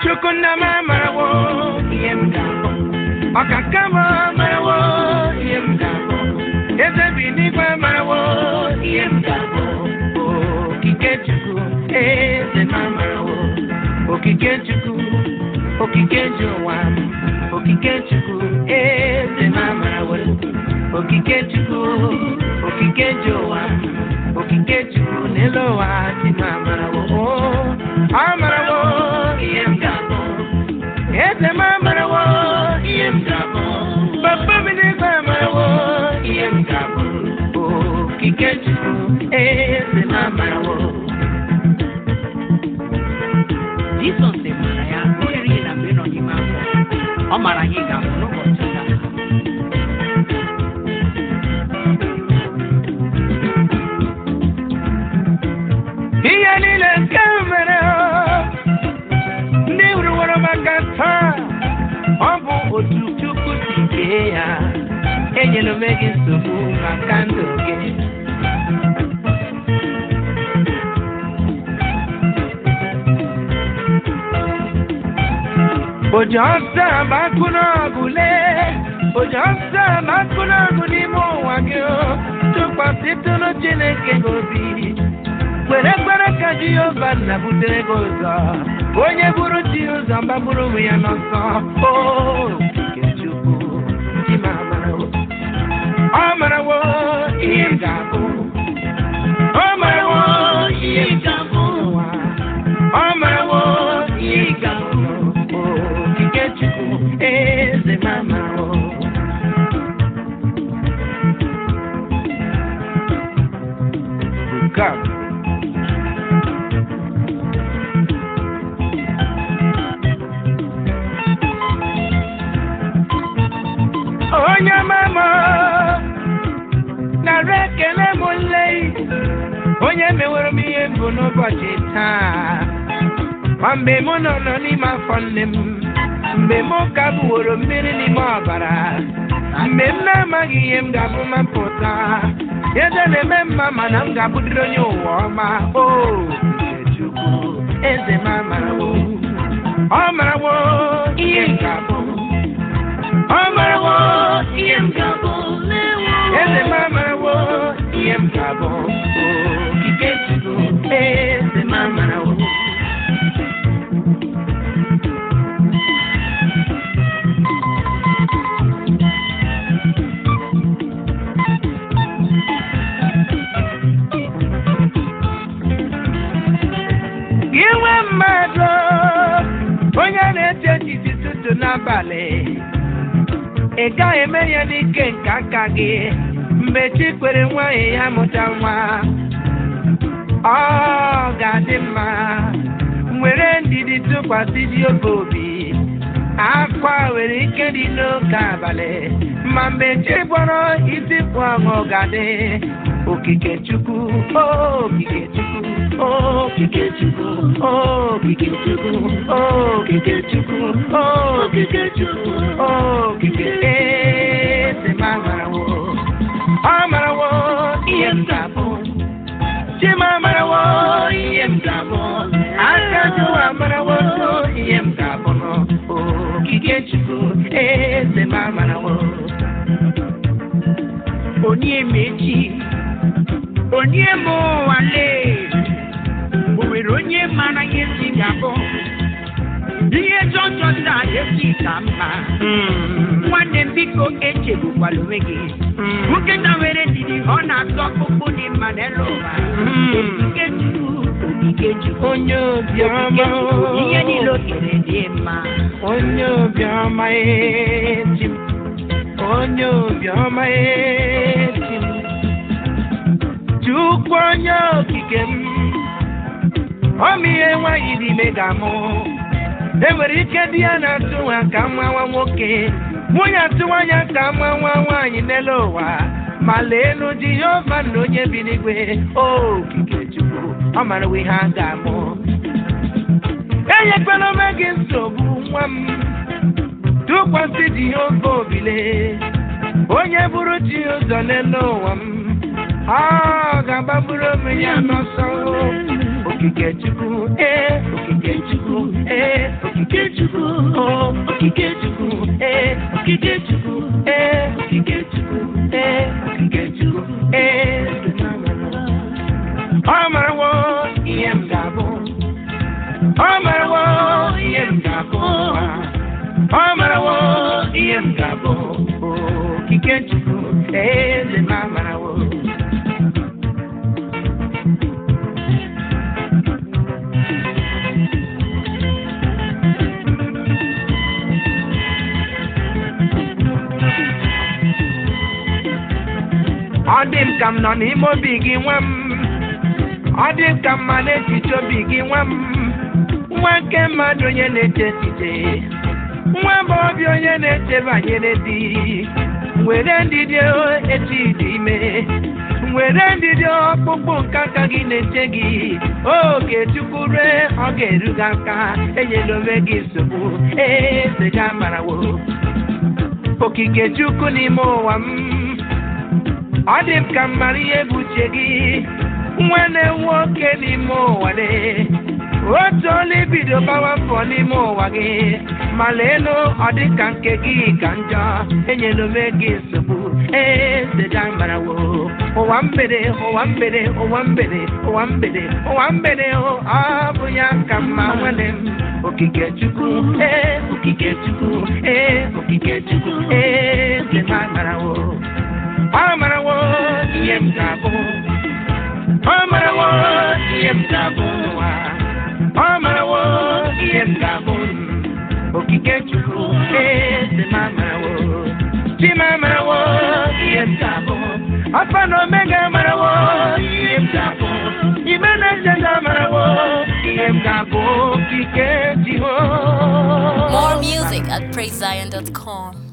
chukwu nna m amarawo ihe m ga-abụ ọkaka m amarawo ihe m ga-abụ eze bi n'igwe amarawo ihe m ga-abụ okike chukwu eze m amarawo okike chukwu okike ji ụwa m okike chukwu eze m amarawo okike chukwu okike ji ụwa m okike chukwu n'elu ụwa dị m amarawo amarawo ihe m ga-abụ eze m amarawo ihe m ga-abụ papa m n'igwe amarawo ihe m ga-abụ okike chukwu eze m amarawo Jizọs mara ya oriri na mgbe nọ n'ime afọ ọ mara anyị ga-abụ n'ụbọchị taa ihe niile nke mere ndị hụrụwara maka taa ọ bụ otu chukwu si kee ya enyela ome gị nsogbu maka ndụ gị oji ọsọ agbakụ n'ọgụ lee oji ọsọ agbakụ n'ọgụ n'ime ụwa gị o. tụkwasịtụrụ chineke gị obi kwere kwere ka jehova nna butere gị ụzọ onye buru chi ụzọ mgbagburu onwe ya n'ọsọ o nke chukwu chi ma amarawo ọ marawo ihe m ga-abụ ọ marawo ihe m ga-abụ n'ụwa. ọ marawo ihe m ga-abụ okike chukwu eze ma amarawo Come. onye mama nara ekele m nle onye mewere m ihe mbụ n'ụbọchị taa ma mgbe mụ nọ nọ n'ime afọ nne m mgbe m ka bụworo mmiri n'ime ọbara mgbe m na-amaghị ihe m ga-abụ ma pụta eze na-eme mma mana m ga-abụdịrị onye ụwa ọma o nke Chukwu eze m amarawo ọ marawo ihe m ga-abụ ọ marawo ihe m ga-abụ eze m amarawo ihe m ga-abụ okike Chukwu eze m amarawo gị nwe mmadụ onye na-eche echiche tutu n'abalị ị gaghị eme ya n'ike nke aka gị mgbe chi kwere nwaanyị ya mụta nwa ọ ga-adị mma were ndidi tụkwasị dị oge obi akwa nwere ike dị n'oge abalị ma mgbe chi gbọrọ isi pụ ọṅụ ga-adị okike chukwu okike chukwu okike chukwu okike chukwu okike chukwu okike chukwu okike eze m amarawo ọ marawo ihe m ga-abụ chima amarawo ihe m ga-abụ aka jụwa amarawo so ihe m ga-abụ okike chukwu eze m amarawo onye mechi onye ma ụwa lee o nwere onye mara ihe si ga-abụ ihe jọjọ taa esi ka mma nwanne m biko echegbukwala onwe gị nkịta nwere ndidi ọ na-atọ ọkpụkpụ dị mma n'elu ụwa okike chukwu okike chukwu onye obiọma ihe niile o kere dị mma onye obiọma eti m onye obiọma eti m chukwu onye okike m ọma ihe nwaanyị dị ime ga-amụ enwere ike di ya na-atụ nwa ka nwa nwa nwoke nwunye atụwa ya ka nwa nwa nwaanyị n'elu ụwa ma lee elu jehova na onye bi n'igwe okike chukwu ọ mara ihe a ga-amụ enyekwala onwe gị nsogbu nwa m tụkwasị jehova obile onye bụrụ chi ụzọ n'elu ụwa m ọ ga-agbagburu onwe ya n'ọsọ okike chukwu ee okike chukwu ee okike okike chukwu ee okike chukwu ee okike chukwu ee okike chukwu ee ọ marawo ihe m ga-abụ ọ marawo ihe m ga-abụ ọ marawo ihe m ga-abụ okike chukwu eze m amarawo ọ dị m ka m nọ n'ime obi gị nwa m ọ dị m ka mma n'echiche obi gị nwa m nwa nke mmadụ onye na-eche echiche nwa bụ obi onye na-eche banyere di were ndidi echi dị ime were ndidi ọkpụkpụ nke aka gị na-eche gị oge chukwu rue ọ ga-eru gị aka enyela onwe gị nsogbu eze gị amarawo okike chukwu n'ime ụwa m ọ dị m ka mara ihe bụ uche gị nwa na-enwe oke n'ime ụwa dị otu ọla ibido gbawa mbọ n'ime ụwa gị ma leenụ ọ dị ka nke gị ka njọ enyela ome gị nsogbu eze ga marawo ụwa mgbede ụwa mgbede ụwa mgbede ụwa mgbede ụwa mgbede ọ bụ ya ka mma nwanne m okike chukwu ee okike chukwu ee okike chukwu ee eze ga marawo ọ marawo ihe m ga-abụ ọ marawo ihe m ga-abụ ụwa ọ marawo ihe m ga-abụ okike chukwu eze m amarawo chi m amarawo ihe m ga-abụ alfa na omega amarawo ihe m ga-abụ ibe na ncheta amarawo ihe m ga-abụ okike jehova More music at praisezion.com.